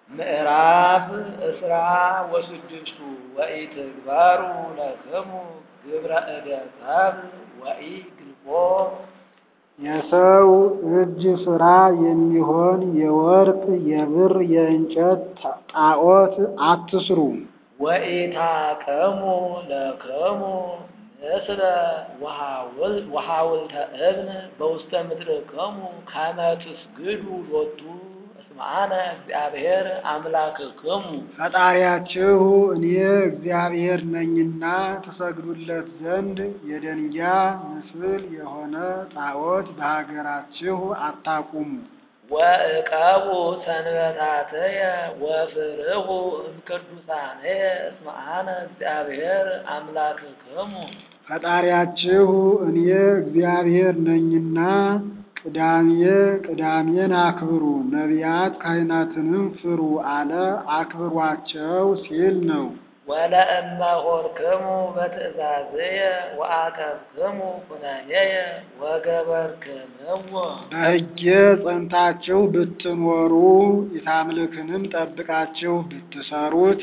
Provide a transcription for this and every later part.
ምዕራፍ እስራ ወስድስቱ ወኢትግበሩ ለክሙ ግብረ እደ ሰብእ ወኢግልቦ የሰው እጅ ሥራ የሚሆን የወርቅ የብር የእንጨት ጣዖት አትስሩ። ወኢታቀሙ ለክሙ ምስለ ወሐውልተ እብን በውስተ ምድርክሙ ከመ ትስግዱ ሎቱ እስመ አነ እግዚአብሔር አምላክክሙ ፈጣሪያችሁ እኔ እግዚአብሔር ነኝና ትሰግዱለት ዘንድ የደንጊያ ምስል የሆነ ጣዖት በሀገራችሁ አታቁሙ። ወእቀቡ ሰንበታትየ ወፍርሁ እምቅዱሳንየ እስመ አነ እግዚአብሔር አምላክክሙ ፈጣሪያችሁ እኔ እግዚአብሔር ነኝና ቅዳሜ ቅዳሜን አክብሩ፣ ነቢያት ካህናትንም ፍሩ አለ። አክብሯቸው ሲል ነው። ወለእመ ሆርክሙ በትእዛዝየ ወአቀብክሙ ኩነኔየ ወገበርክምዎ በሕጌ ጸንታችሁ ብትኖሩ ኢታምልክንም ጠብቃችሁ ብትሰሩት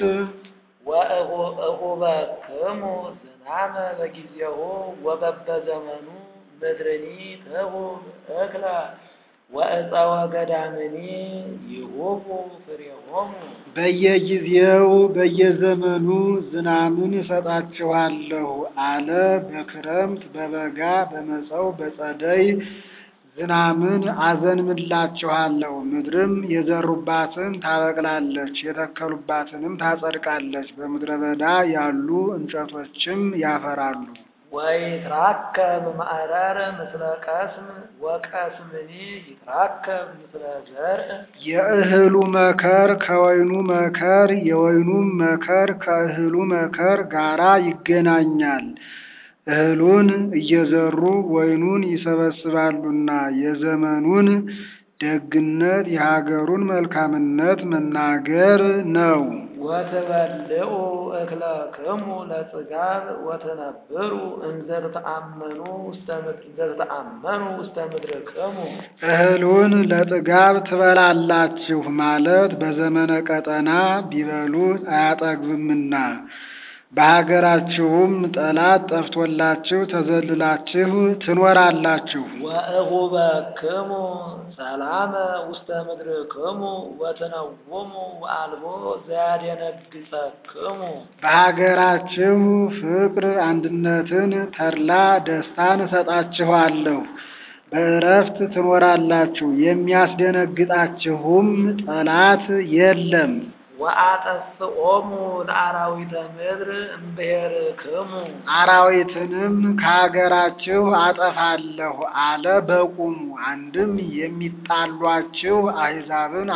ወእሁበክሙ ዝናመ በጊዜሁ ወበበዘመኑ ምድርኒ ትሁብ እክለ ወእፀወ ገዳምኒ ይሁቡ ፍሬሆሙ በየጊዜው በየዘመኑ ዝናምን እሰጣችኋለሁ አለ። በክረምት በበጋ በመጸው በጸደይ ዝናምን አዘንምላችኋለሁ። ምድርም የዘሩባትን ታበቅላለች፣ የተከሉባትንም ታጸድቃለች። በምድረ በዳ ያሉ እንጨቶችም ያፈራሉ። ወይትራከብ ማዕረር ምስለ ቀስም ወቀስምኒ ይትራከብ ምስለ ዘርእ የእህሉ መከር ከወይኑ መከር የወይኑም መከር ከእህሉ መከር ጋራ ይገናኛል። እህሉን እየዘሩ ወይኑን ይሰበስባሉና የዘመኑን ደግነት የሀገሩን መልካምነት መናገር ነው። ወትበልዑ እክለክሙ ለጽጋብ ወትነብሩ እንዘተአመኑ ውስተ ምድር እንዘተአመኑ ውስተ ምድርክሙ እህሉን ለጥጋብ ትበላላችሁ ማለት በዘመነ ቀጠና ቢበሉት አያጠግብምና በሀገራችሁም ጠላት ጠፍቶላችሁ ተዘልላችሁ ትኖራላችሁ። ወእሁበክሙ ሰላመ ውስተ ምድርክሙ ወትነውሙ ወአልቦ ዘያደነግጸክሙ በሀገራችሁ ፍቅር፣ አንድነትን፣ ተድላ ደስታን እሰጣችኋለሁ። በእረፍት ትኖራላችሁ። የሚያስደነግጣችሁም ጠላት የለም። ወአጠፍኦሙ ለአራዊተ ምድር እምብሔርክሙ አራዊትንም ከሀገራችሁ አጠፋለሁ አለ በቁሙ። አንድም የሚጣሏችሁ አሕዛብን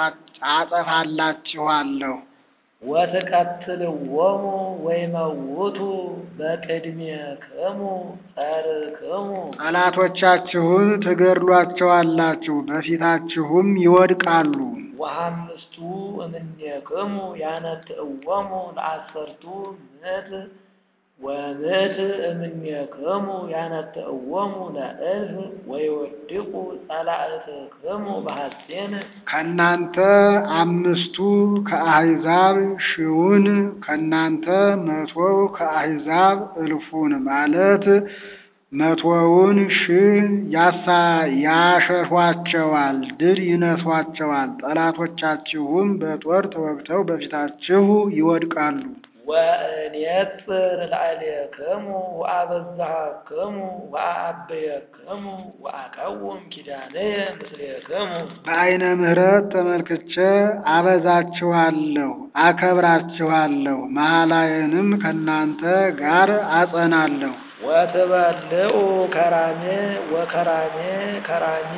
አጠፋላችኋለሁ። ወትቀትልዎሙ ወይመውቱ በቅድሜክሙ ጸርክሙ ጠላቶቻችሁን ትገድሏቸዋላችሁ፣ በፊታችሁም ይወድቃሉ። ወሐምስቱ እምኔክሙ ያነትእዎሙ ለአሰርቱ ምዕት ወምዕት እምኔክሙ ያነትእዎሙ ለእልፍ ወይወድቁ ጸላእትክሙ በሐሴን ከእናንተ አምስቱ ከአሕዛብ ሺውን ከእናንተ መቶው ከአሕዛብ እልፉን ማለት መቶውን ሺህ ያሳ ያሸሿቸዋል፣ ድል ይነሷቸዋል። ጠላቶቻችሁም በጦር ተወግተው በፊታችሁ ይወድቃሉ። ወእኔጽር ላዕሌክሙ ወአበዛሃክሙ ወአአብየክሙ ወአቀውም ኪዳንየ ምስሌክሙ በዐይነ ምሕረት ተመልክቼ አበዛችኋለሁ፣ አከብራችኋለሁ፣ መሐላዬንም ከእናንተ ጋር አጸናለሁ። ወትበልዑ ከራሜ ወከራሜ ከራሚ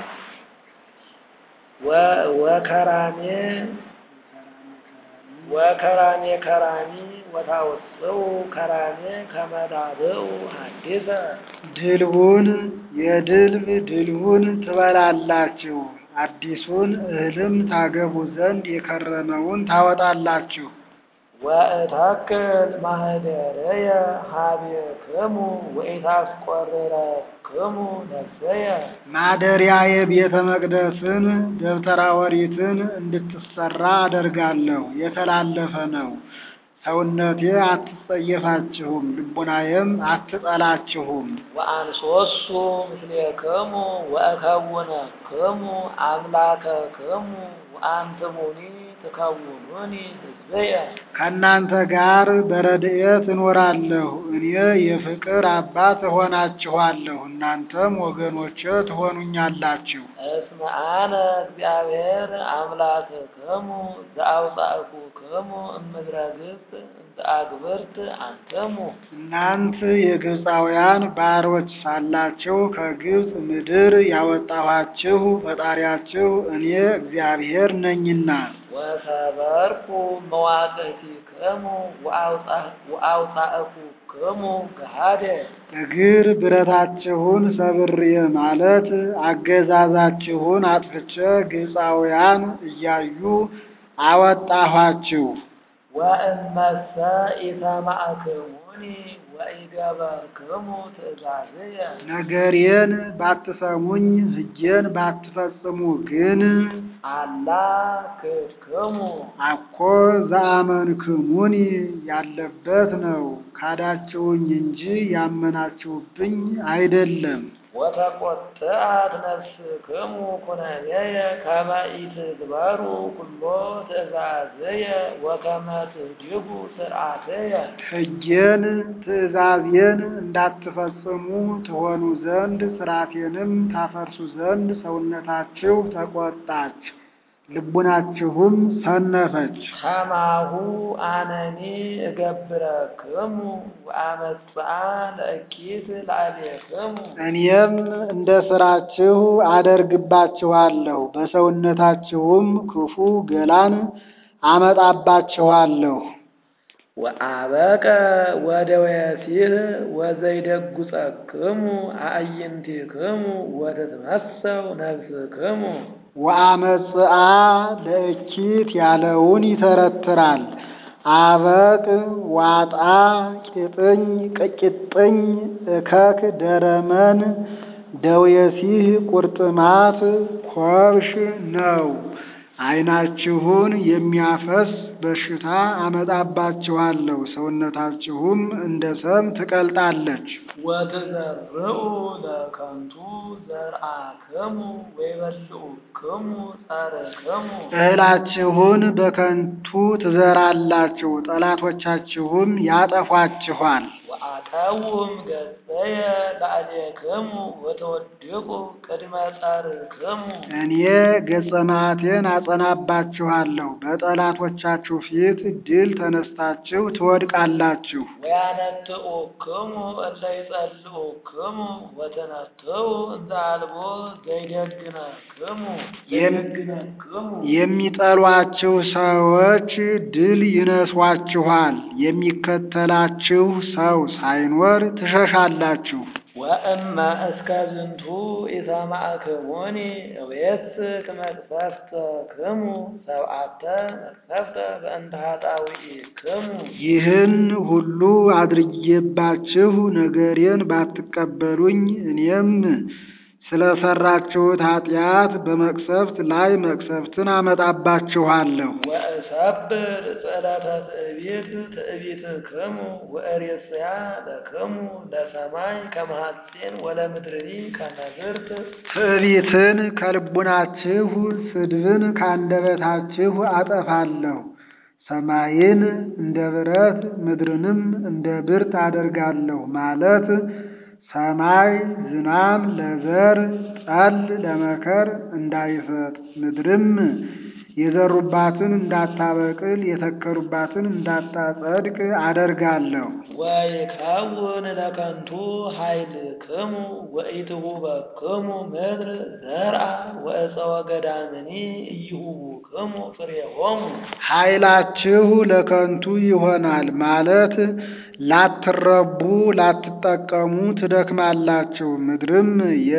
ወከራሜ ወከራሜ ከራሚ ወታወፅኡ ከራሜ ከመዳብኡ ሐዲሰ ድልቡን የድልብ ድልቡን ትበላላችሁ፣ አዲሱን እህልም ታገቡ ዘንድ የከረመውን ታወጣላችሁ። ወእተክል ማህደረየ ሀቤክሙ ወኢታስቆርረክሙ ክሙ ነፍሰየ ማደሪያዬ ቤተ መቅደስን ደብተራ ኦሪትን እንድትሰራ አደርጋለሁ። የተላለፈ ነው። ሰውነቴ አትጸየፋችሁም፣ ልቡናዬም አትጠላችሁም። ወአንሶሱ ምስሌክሙ ወእከውነክሙ አምላከክሙ ወአንትሙኒ ትከውኑኒ ሕዝብየ ከእናንተ ጋር በረድኤት እኖራለሁ። እኔ የፍቅር አባት እሆናችኋለሁ፣ እናንተም ወገኖቼ ትሆኑኛላችሁ። እስመ አነ እግዚአብሔር አምላክክሙ ዘአውጻእኩክሙ እምድረ ግብፅ እንተ አግብርት አንትሙ እናንት የግብፃውያን ባሮች ሳላችሁ ከግብፅ ምድር ያወጣኋችሁ ፈጣሪያችሁ እኔ እግዚአብሔር ነኝና። ወሰበርኩ መዋቅቲክሙ ወአውጻእኩክሙ ገሃደ እግር ብረታችሁን ሰብሬ ማለት አገዛዛችሁን አጥፍቼ ግብፃውያን እያዩ አወጣኋችሁ። ወእመሰ ኢሰማዕክሙኒ ወኢገበርክሙ ትእዛዝየ ነገሬን ባትሰሙኝ ሕጌን ባትፈጽሙ ግን አላ ክድክሙ አኮ ዘአመንክሙኒ ያለበት ነው። ካዳችሁኝ እንጂ ያመናችሁብኝ አይደለም። ወተቆጥአት ነፍስክሙ ኩነኔየ ከመ ኢትግበሩ ኩሎ ትእዛዝየ ወከመ ትህድጉ ስርዓትየ ሕጌን ትእዛዜን እንዳትፈጽሙ ትሆኑ ዘንድ ሥርዓቴንም ታፈርሱ ዘንድ ሰውነታችሁ ተቆጣች፣ ልቡናችሁም ሰነፈች። ከማሁ አነኒ እገብረክሙ ወአመጽአ ለእኪት ላዕሌክሙ እኔም እንደ ሥራችሁ አደርግባችኋለሁ፣ በሰውነታችሁም ክፉ ገላን አመጣባችኋለሁ። ወአበቀ ወደወሲህ ወዘይደጉጸክሙ አዕይንቲክሙ ወትትመሰው ነፍስክሙ ወአመጽአ ለእኪት ያለውን ይተረትራል። አበቅ፣ ዋጣ፣ ቂጥኝ፣ ቅቂጥኝ፣ እከክ፣ ደረመን፣ ደዌሲህ፣ ቁርጥማት፣ ኮብሽ ነው። ዓይናችሁን የሚያፈስ በሽታ አመጣባችኋለሁ፣ ሰውነታችሁም እንደ ሰም ትቀልጣለች። ወትዘርኡ ለከንቱ ዘርአክሙ ወይበልዑክሙ ጸርክሙ እህላችሁን በከንቱ ትዘራላችሁ፣ ጠላቶቻችሁም ያጠፏችኋል። ወአቀውም ገጸየ ላዕሌክሙ ወተወድቁ ቅድመ ጸርክሙ እኔ ገጸ መዓቴን አጸናባችኋለሁ፣ በጠላቶቻችሁ ፊት ድል ተነስታችሁ ትወድቃላችሁ። ወያነጥኡክሙ እለ ይጸልኡክሙ ወትነትኡ እንዘ አልቦ ዘይደግነክሙ ዘይደግነክሙ የሚጠሏችሁ ሰዎች ድል ይነሷችኋል፣ የሚከተላችሁ ሰው ሳይኖር ትሸሻላችሁ። ወእመ እስከ ዝንቱ ኢሰማዕክሙኒ እቤስክ መቅሰፍተክሙ ሰብዓተ መቅሰፍተ በእንተ ኃጣውኢክሙ ይህን ሁሉ አድርጌባችሁ ነገሬን ባትቀበሉኝ እኔም ስለሰራችሁት ኃጢአት በመቅሰፍት ላይ መቅሰፍትን አመጣባችኋለሁ። ወእሰብር ጽዕለተ ትዕቢት ትዕቢትክሙ ወእሬስያ ለክሙ ለሰማይ ከመ ሐጺን ወለምድርኒ ከመ ብርት ትዕቢትን ከልቡናችሁ ስድብን ከአንደበታችሁ አጠፋለሁ። ሰማይን እንደ ብረት ምድርንም እንደ ብርት አደርጋለሁ ማለት ሰማይ ዝናም ለዘር ጠል ለመከር እንዳይሰጥ ምድርም የዘሩባትን እንዳታበቅል የተከሉባትን እንዳታጸድቅ አደርጋለሁ። ወይከውን ለከንቱ ኃይልክሙ ወኢትሁበክሙ ምድር ዘርአ ወእፀወ ገዳምኒ ኢይሁቡክሙ ፍሬሆሙ ኃይላችሁ ለከንቱ ይሆናል ማለት ላትረቡ ላትጠቀሙ ትደክማላችሁ። ምድርም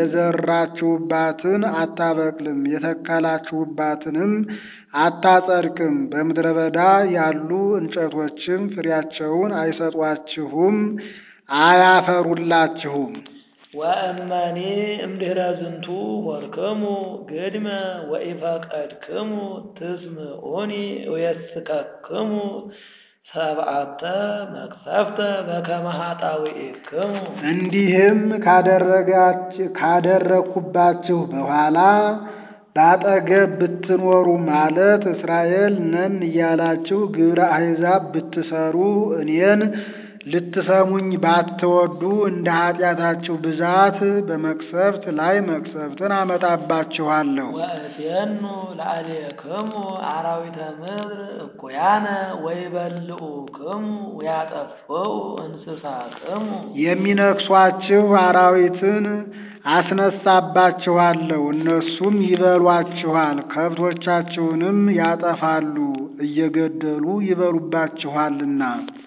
የዘራችሁባትን አታበቅልም፣ የተከላችሁባትንም አታጸድቅም። በምድረ በዳ ያሉ እንጨቶችም ፍሬያቸውን አይሰጧችሁም፣ አያፈሩላችሁም። ወእመኒ እምድኅረ ዝንቱ ሆርክሙ ግድመ ወኢፈቀድክሙ ትስምዑኒ እየስከክሙ ሰብዓተ መቅሰፍተ በከመ ኃጣውኢክሙ። እንዲህም ካደረጋች ካደረግኩባችሁ በኋላ በአጠገብ ብትኖሩ ማለት እስራኤል ነን እያላችሁ ግብረ አሕዛብ ብትሰሩ እኔን ልትሰሙኝ ባትወዱ እንደ ኃጢአታችሁ ብዛት በመቅሰፍት ላይ መቅሰፍትን አመጣባችኋለሁ። ወእሴኑ ለአሌክሙ አራዊተ ምድር እኩያነ ወይበልዑክሙ ወያጠፍኡ እንስሳክሙ። የሚነክሷችሁ አራዊትን አስነሳባችኋለሁ፣ እነሱም ይበሏችኋል፣ ከብቶቻችሁንም ያጠፋሉ፣ እየገደሉ ይበሉባችኋልና።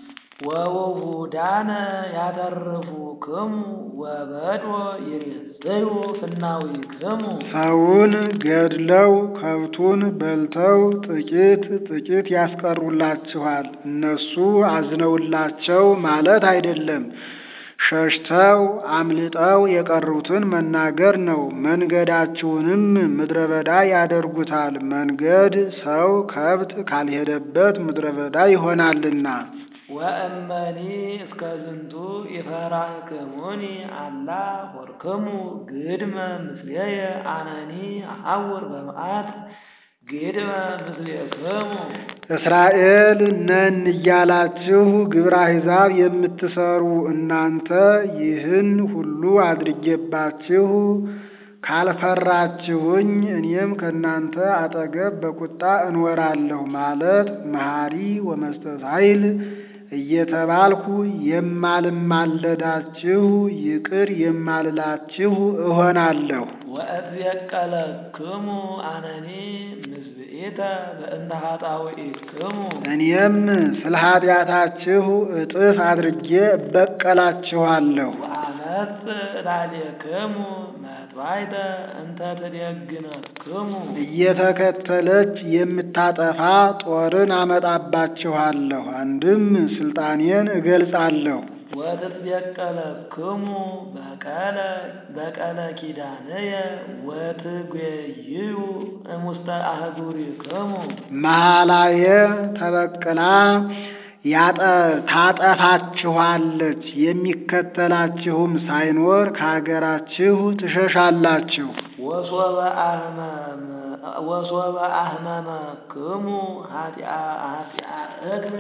ወውሁዳነ ያተርፉክሙ ወበድወ ይሬጽዩ ፍናዊክሙ። ሰውን ገድለው ከብቱን በልተው ጥቂት ጥቂት ያስቀሩላችኋል። እነሱ አዝነውላቸው ማለት አይደለም፣ ሸሽተው አምልጠው የቀሩትን መናገር ነው። መንገዳችሁንም ምድረ በዳ ያደርጉታል። መንገድ ሰው ከብት ካልሄደበት ምድረ በዳ ይሆናልና። ወእመኒ እስከ ዝንቱ ይፈራክሙኒ አላ ሆርክሙ ግድመ ምስሌየ አነኒ አሐውር በመዓት ግድመ ምስሌክሙ። እስራኤል ነን እያላችሁ ግብረ አሕዛብ የምትሰሩ እናንተ ይህን ሁሉ አድርጌባችሁ ካልፈራችሁኝ እኔም ከእናንተ አጠገብ በቁጣ እንወራለሁ ማለት መሐሪ ወመስተሳይል እየተባልኩ የማልማለዳችሁ ይቅር የማልላችሁ እሆናለሁ። ወእትየቀለክሙ አነኒ ምስብኢተ በእንተ ኃጣውኢክሙ። እኔም ስለ ኃጢአታችሁ እጥፍ አድርጌ እበቀላችኋለሁ። ወአመጽእ ላዕሌክሙ መጥባይተ እንተ ትደግነክሙ። እየተከተለች የምታጠፋ ጦርን አመጣባችኋለሁ። አንድም ስልጣኔን እገልጻለሁ። ወትትየቀለክሙ በቀለ በቀለ ኪዳንየ ወትጎይዩ እሙስተ አህጉሪክሙ። መሐላየ ተበቅላ ያጠ ታጠፋችኋለች። የሚከተላችሁም ሳይኖር ከሀገራችሁ ትሸሻላችሁ። ወሶበ አህመም ወሶበ አህመመክሙ ኃጢአ ኃጢአ እግር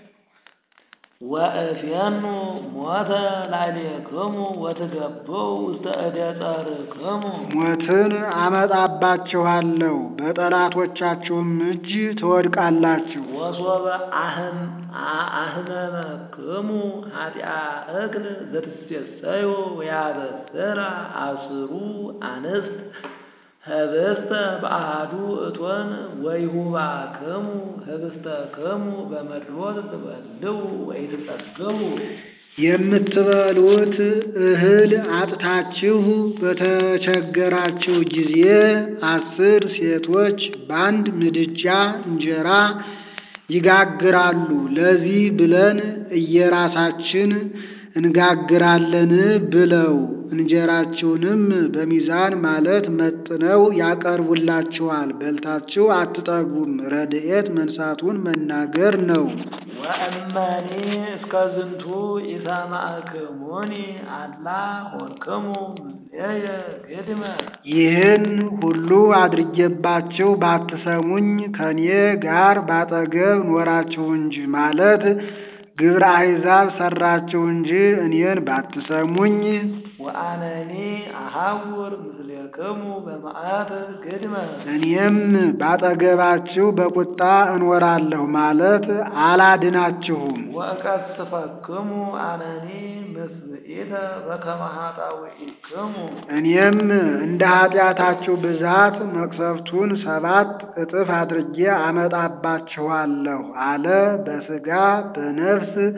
ወእፌኑ ሞተ ላዕሌክሙ ወትገብኡ ውስተ እደ ጸርክሙ። ሞትን አመጣባችኋለሁ፣ በጠላቶቻችሁም እጅ ትወድቃላችሁ። ወሶበ አህም አህመመክሙ ኃጢአ እክል ዘትሴሰዩ ወያበስራ አስሩ አንስት ህብስተ በአሐዱ እቶን ወይሁባክሙ ህብስተክሙ በመድሎት ትበልዑ ወኢትጠግቡ። የምትበሉት እህል አጥታችሁ በተቸገራችሁ ጊዜ አስር ሴቶች በአንድ ምድጃ እንጀራ ይጋግራሉ። ለዚህ ብለን እየራሳችን እንጋግራለን ብለው እንጀራችሁንም በሚዛን ማለት መጥነው ያቀርቡላችኋል። በልታችሁ አትጠግቡም። ረድኤት መንሳቱን መናገር ነው። ወእመኒ እስከ ዝንቱ ኢሰማዕክሙኒ አላ ሆርክሙ ምስሌየ ግድመ። ይህን ሁሉ አድርጌባችሁ ባትሰሙኝ ከኔ ጋር ባጠገብ ኖራችሁ እንጂ ማለት ግብረ አሕዛብ ሰራችሁ እንጂ እኔን ባትሰሙኝ ወአነኒ አሐውር ምስሌክሙ በመዓት ግድመ። እኔም ባጠገባችሁ በቁጣ እኖራለሁ ማለት አላድናችሁም። ወእቀስፈክሙ አነኒ ምስብኢተ በከመ ኃጣውኢክሙ። እኔም እንደ ኃጢአታችሁ ብዛት መቅሰፍቱን ሰባት እጥፍ አድርጌ አመጣባችኋለሁ አለ። በሥጋ በነፍስ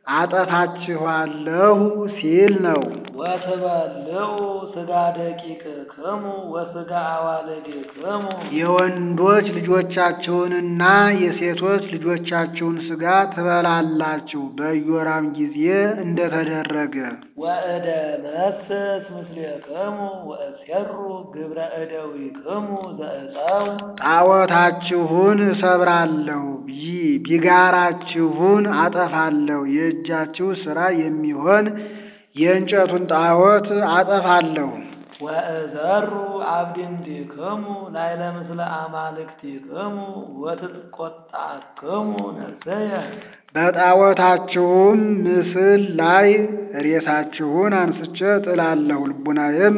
አጠፋችኋለሁ ሲል ነው። ወትበልዑ ሥጋ ደቂቅክሙ ወሥጋ አዋልድክሙ የወንዶች ልጆቻችሁንና የሴቶች ልጆቻችሁን ሥጋ ትበላላችሁ በኢዮራም ጊዜ እንደተደረገ። ወእደ መስስ ምስሌክሙ ወእሴሩ ግብረ እደዊክሙ ዘእፀው ጣዖታችሁን እሰብራለሁ፣ ቢ- ቢጋራችሁን አጠፋለሁ፣ የእጃችሁ ሥራ የሚሆን የእንጨቱን ጣዖት አጠፋለሁ። ወእዘሩ አብድንቲክሙ ላዕለ ምስለ አማልክቲክሙ ወትቆጣክሙ ነፍሰየ በጣዖታችሁም ምስል ላይ ሬሳችሁን አንስቼ ጥላለሁ፣ ልቡናዬም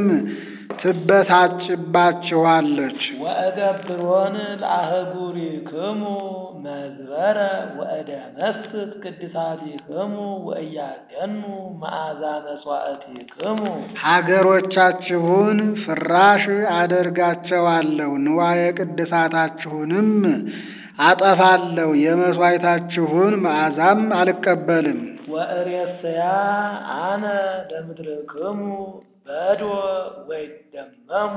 ትበሳጭባችኋለች። ወእገብሮን ለአህጉሪክሙ መዝበረ ወእደመስስ ቅድሳቲክሙ ወእያገኑ መዓዛ መሥዋዕቲክሙ ሀገሮቻችሁን ፍራሽ አደርጋቸዋለሁ፣ ንዋየ ቅድሳታችሁንም አጠፋለሁ፣ የመሥዋዕታችሁን መዓዛም አልቀበልም። ወእሬሰያ አነ ለምድርክሙ በዶ ወይደመሙ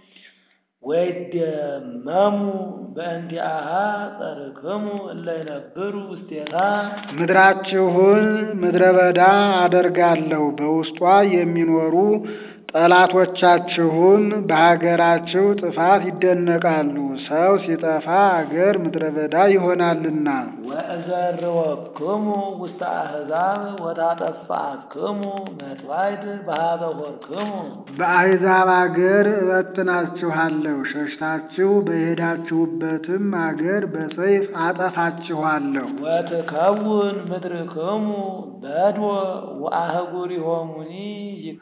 ወይደመሙ በእንዲአሃ ጸርክሙ እለ ይነብሩ ውስቴታ ምድራችሁን ምድረ በዳ አደርጋለሁ፣ በውስጧ የሚኖሩ ጠላቶቻችሁም በሀገራችሁ ጥፋት ይደነቃሉ። ሰው ሲጠፋ አገር ምድረ በዳ ይሆናልና። ወእዘርወክሙ ውስተ አሕዛብ ወታጠፋክሙ መጥዋዕት በኀበ ሆርክሙ በአሕዛብ አገር እበትናችኋለሁ፣ ሸሽታችሁ በሄዳችሁበትም አገር በሰይፍ አጠፋችኋለሁ። ወትከውን ምድርክሙ በድወ ወአህጉሪሆሙኒ ይ-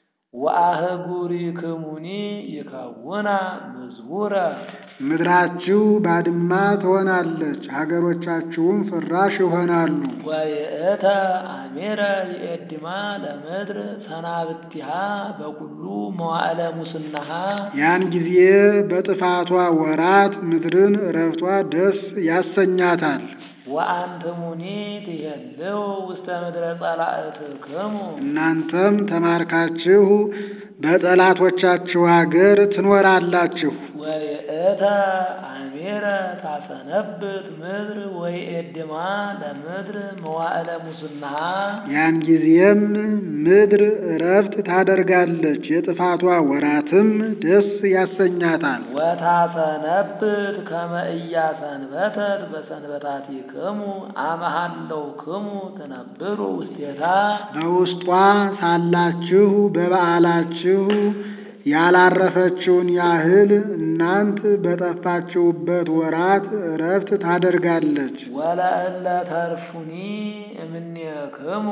ወአህጉሪክሙኒ ይከውና ምዝቡረ ምድራችሁ ባድማ ትሆናለች፣ ሀገሮቻችሁም ፍራሽ ይሆናሉ። ወይእተ አሜረ ይእድማ ለምድር ሰናብቲሃ በኩሉ መዋዕለ ሙስናሃ ያን ጊዜ በጥፋቷ ወራት ምድርን እረፍቷ ደስ ያሰኛታል። ወአንትሙኒ ትሄልው ውስተ ምድረ ጸላእትክሙ እናንተም ተማርካችሁ በጠላቶቻችሁ አገር ትኖራላችሁ። ወይእተ አሜረ ታሰነብት ምድር ወይእድማ ለምድር መዋዕለ ሙስናሃ ያን ጊዜም ምድር እረፍት ታደርጋለች፣ የጥፋቷ ወራትም ደስ ያሰኛታል። ወታሰነብት ከመ ኢያሰንበተት በሰንበታቲክሙ አመሃለውክሙ ትነብሩ ውስቴታ በውስጧ ሳላችሁ በበዓላችሁ ያላረፈችውን ያህል እናንት በጠፋችሁበት ወራት እረፍት ታደርጋለች። ወለእለ ተርፉኒ እምኔክሙ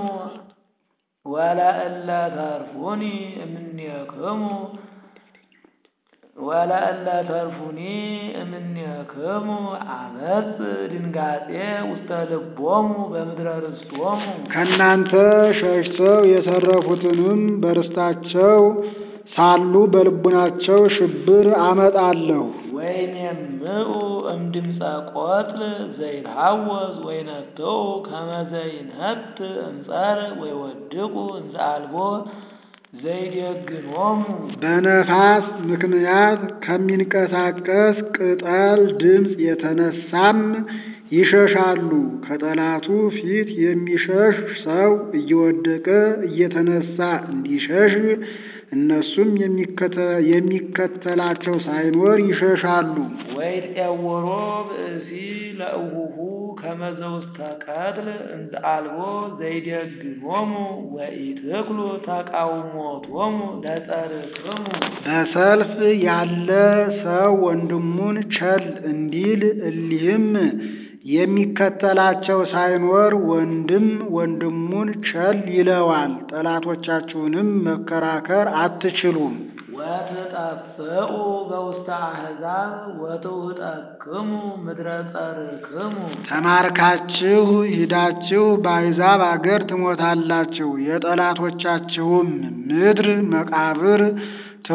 ወለእለ ተርፉኒ እምኔክሙ ወለእለ ተርፉኒ እምኔክሙ አመፅ ድንጋጤ ውስተ ልቦሙ በምድረ ርስቶሙ ከእናንተ ሸሽተው የተረፉትንም በርስታቸው ሳሉ በልቡናቸው ሽብር አመጣለሁ። ወይኔምኡ እምድምፀ ቆጽል ዘይትሐወዝ ወይነትዑ ከመ ዘይነት እምጸር ወይወድቁ እንዘ አልቦ ዘይደግሞሙ በነፋስ ምክንያት ከሚንቀሳቀስ ቅጠል ድምፅ የተነሳም ይሸሻሉ። ከጠላቱ ፊት የሚሸሽ ሰው እየወደቀ እየተነሳ እንዲሸሽ እነሱም የሚከተ- የሚከተላቸው ሳይኖር ይሸሻሉ። ወይጤወሮ ብእሲ ለእውሁ ከመ ዘውስተ ቀትል እንዘ አልቦ ዘይደግሞሙ ወኢትክሉ ተቃውሞቶሙ ለጸርክሙ በሰልፍ ያለ ሰው ወንድሙን ቸል እንዲል እሊህም የሚከተላቸው ሳይኖር ወንድም ወንድሙን ቸል ይለዋል። ጠላቶቻችሁንም መከራከር አትችሉም። ወትጠፍኡ በውስተ አሕዛብ ወትውጠክሙ ምድረ ጸርክሙ ተማርካችሁ ሂዳችሁ በአሕዛብ አገር ትሞታላችሁ። የጠላቶቻችሁም ምድር መቃብር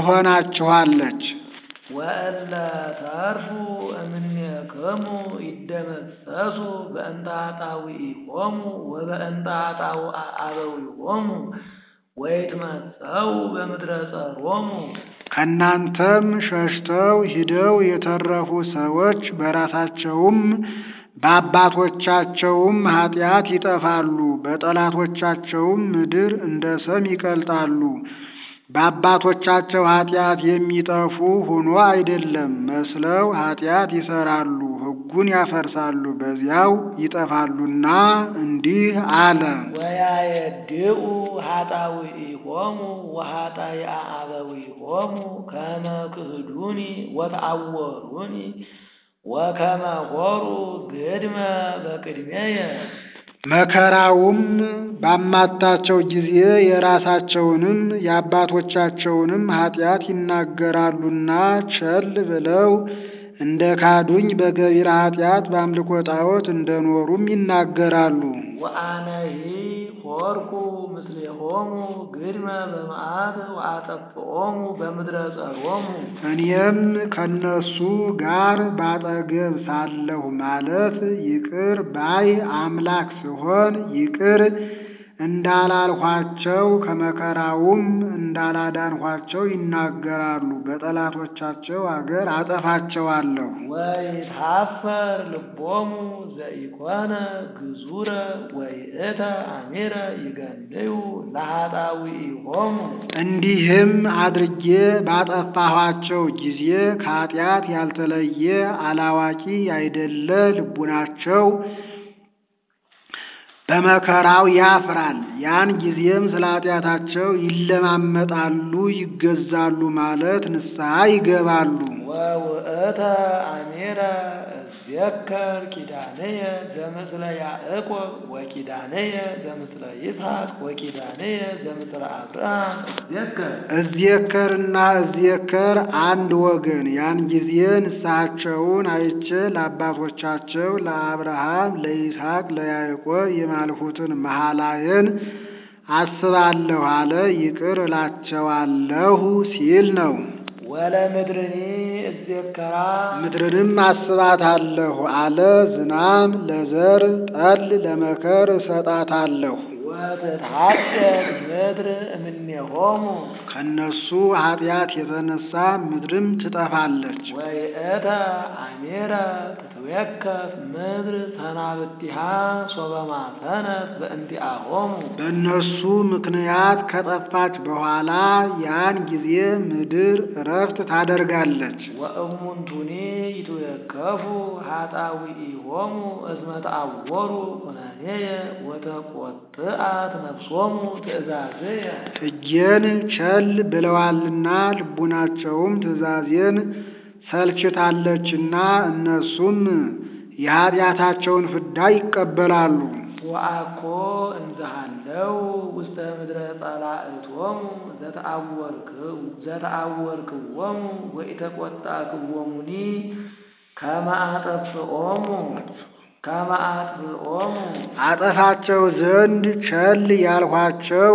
ትሆናችኋለች። ወእለ ተርፉ እምኔክሙ ወይትደመሰሱ በእንተ ኃጣውኢሆሙ ወበእንተ ኃጣውአ አበዊሆሙ ወይትመሰው በምድረ ጸሮሙ ከእናንተም ሸሽተው ሂደው የተረፉ ሰዎች በራሳቸውም በአባቶቻቸውም ኃጢአት ይጠፋሉ፣ በጠላቶቻቸውም ምድር እንደ ሰም ይቀልጣሉ። በአባቶቻቸው ኃጢአት የሚጠፉ ሆኖ አይደለም፣ መስለው ኃጢአት ይሰራሉ፣ ሕጉን ያፈርሳሉ፣ በዚያው ይጠፋሉና እንዲህ አለ። ወያየድኡ ኃጣውኢሆሙ ወኃጣይአ አበዊሆሙ ከመ ክህዱኒ ወተአወሩኒ ወከመ ሆሩ ግድመ በቅድሜየ መከራውም ባማታቸው ጊዜ የራሳቸውንም የአባቶቻቸውንም ኃጢአት ይናገራሉና ቸል ብለው እንደ ካዱኝ በገቢረ ኃጢአት በአምልኮ ጣዖት እንደኖሩም ይናገራሉ። ወአነሂ ሆርኩ ምስሌሆሙ ግድመ በመዓት ወአጠፍኦሙ በምድረ ጸሮሙ እኔም ከነሱ ጋር ባጠገብ ሳለሁ ማለት ይቅር ባይ አምላክ ስሆን ይቅር እንዳላልኋቸው ከመከራውም እንዳላዳንኋቸው ይናገራሉ። በጠላቶቻቸው አገር አጠፋቸዋለሁ። ወይትሐፈር ልቦሙ ዘኢኮነ ግዙረ ወይእተ አሚረ ይገንዩ ለኃጣውኢሆሙ እንዲህም አድርጌ ባጠፋኋቸው ጊዜ ከኃጢአት ያልተለየ አላዋቂ ያይደለ ልቡናቸው በመከራው ያፍራል። ያን ጊዜም ስለ ኃጢአታቸው ይለማመጣሉ፣ ይገዛሉ ማለት ንስሐ ይገባሉ። ወውእተ አሚረ እዜከር ኪዳንየ ዘምስለ ያዕቆብ ወኪዳንየ ዘምስለ ይስሐቅ ወኪዳንየ ዘምስለ አብርሃም እዜከር እዜከርና እዜከር አንድ ወገን። ያን ጊዜ ንስሐቸውን አይቼ ለአባቶቻቸው ለአብርሃም፣ ለይስሐቅ፣ ለያዕቆብ የማልሁትን መሐላዬን አስባለሁ አለ። ይቅር እላቸዋለሁ ሲል ነው። ወለምድርኒ እዜከራ ምድርንም አስባታለሁ አለ። ዝናም ለዘር ጠል ለመከር እሰጣታለሁ። ወትትሐደግ ምድር እምኔሆሙ ከነሱ ኃጢአት የተነሳ ምድርም ትጠፋለች። ወይእተ አሚረ ትትዌከፍ ምድር ሰናብቲሃ ሶበ ማሰነት በእንቲአሆሙ በእነሱ ምክንያት ከጠፋች በኋላ ያን ጊዜ ምድር እረፍት ታደርጋለች። ወእሙንቱኒ ይትዌከፉ ኃጣውኢሆሙ እስመ ተአወሩ ኩነኔየ ወተቈጥአት ነፍሶሙ ትእዛዝየ ሕጌን ቸል ብለዋልና ልቡናቸውም ትእዛዜን ሰልችታለችና እነሱም የኃጢአታቸውን ፍዳ ይቀበላሉ። ወአኮ እንዘሃለው ውስተ ምድረ ጸላእቶሙ ዘተአወርክዎሙ ወኢተቈጣክዎሙኒ ከመ አጠፍኦሙ ከመ አጥፍኦሙ አጠፋቸው ዘንድ ቸል ያልኋቸው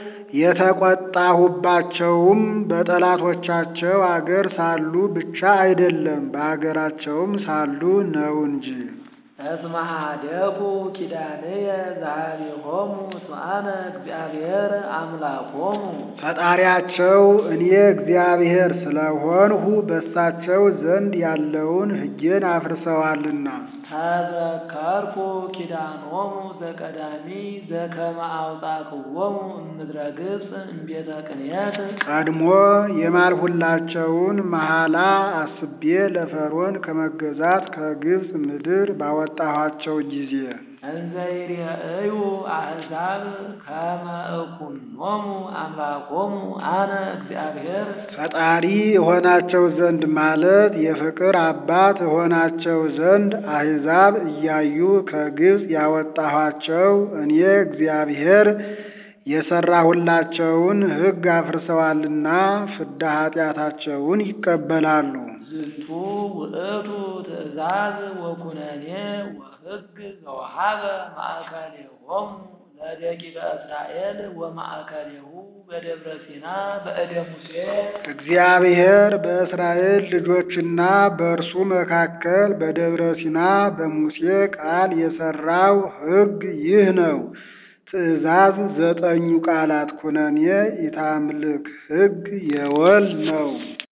የተቆጣሁባቸውም በጠላቶቻቸው አገር ሳሉ ብቻ አይደለም፣ በአገራቸውም ሳሉ ነው እንጂ። እስመ ኀደጉ ኪዳንየ ዘኀቤሆሙ እስመ አነ እግዚአብሔር አምላኮሙ ፈጣሪያቸው እኔ እግዚአብሔር ስለሆንሁ በሳቸው ዘንድ ያለውን ሕጌን አፍርሰዋልና። ተዘከርኩ ኪዳኖሙ ዘቀዳሚ ዘከመ አውጻክዎሙ እምድረ ግብፅ እምቤተ ቅንየት ቀድሞ የማልሁላቸውን መሐላ አስቤ ለፈርዖን ከመገዛት ከግብፅ ምድር ባወጣኋቸው ጊዜ እንዘ ይሬእዩ አሕዛብ ከመ እኩኖሙ አምላኮሙ አነ እግዚአብሔር ፈጣሪ እሆናቸው ዘንድ ማለት የፍቅር አባት እሆናቸው ዘንድ አሕዛብ እያዩ ከግብፅ ያወጣኋቸው እኔ እግዚአብሔር የሠራሁላቸውን ሕግ አፍርሰዋልና ፍዳ ኃጢአታቸውን ይቀበላሉ። ዝንቱ ውእቱ ትእዛዝ ወኩነኔ ወሕግ ዘወሃበ ማእከሌሆሙ ለደቂቀ እስራኤል ወማእከሌሁ በደብረ ሲና በእደ ሙሴ እግዚአብሔር በእስራኤል ልጆችና በእርሱ መካከል በደብረ ሲና በሙሴ ቃል የሠራው ሕግ ይህ ነው። ትእዛዝ ዘጠኙ ቃላት ኩነኔ ኢታምልክ ሕግ የወል ነው።